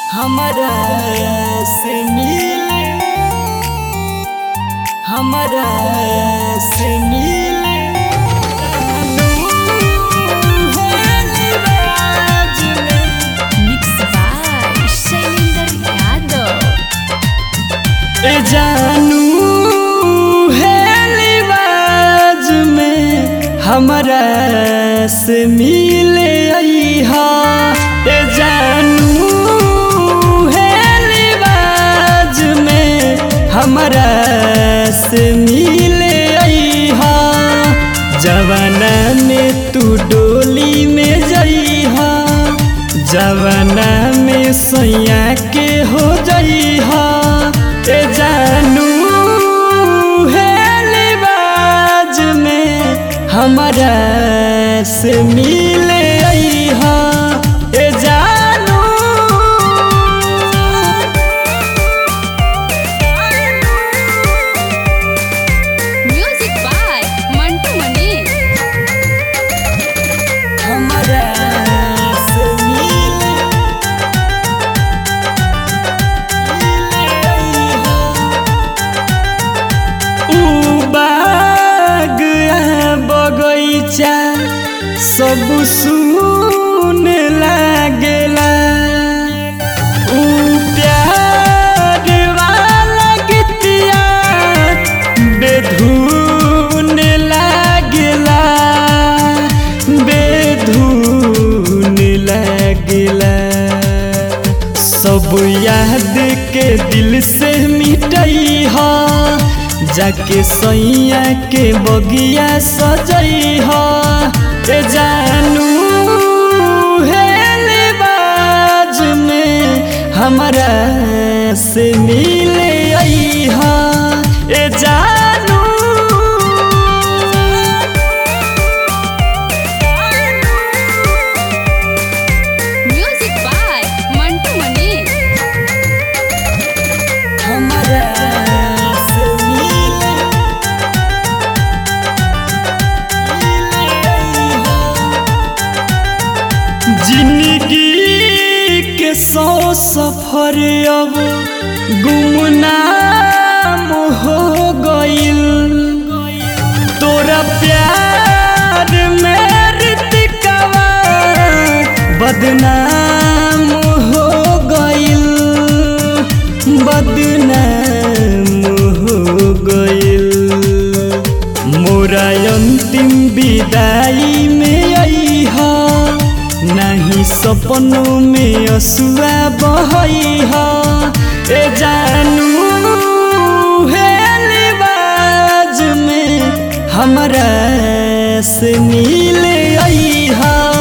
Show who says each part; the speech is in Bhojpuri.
Speaker 1: हमरा से मिले हमरा से मिले
Speaker 2: Mixed by Shailendra Yadav.
Speaker 1: ए जानू है लिबाज में हमरा से मिले अइहा ए जानू है लिबाज में हमरा से मिले अइहा जवाना में तू डोली में जइहा जवाना में सैया के हो जइहा ए जानू है लिबाज में हमरा से मिले अइहा ए जानू
Speaker 2: Music by Mantu Mani.
Speaker 1: हमरा से मिले ऊ बाग आ बगैचा सब सुन लागेला ऊ प्यार वाला गीतिया बेधुन लागेला बेधुन लागेला सब याद के दिल से मिटई हा जाके सैया के बगिया सजई हा ए जानू है लिबाज में हमरा से मिले आई हा ए जानू
Speaker 2: Music by Mantu Mani.
Speaker 1: हमरा से मिले जिंदगी के सौ सफर अब गुमनाम हो गइल तोरा प्यार में ऋतिकवा बदनाम हो गइल बदनाम हो गइल मोरा अंतिम विदाई में अइहा नहीं सपनों में असुआ बहइहा ए जानू है लिबाज में हमरा से मिले अइहा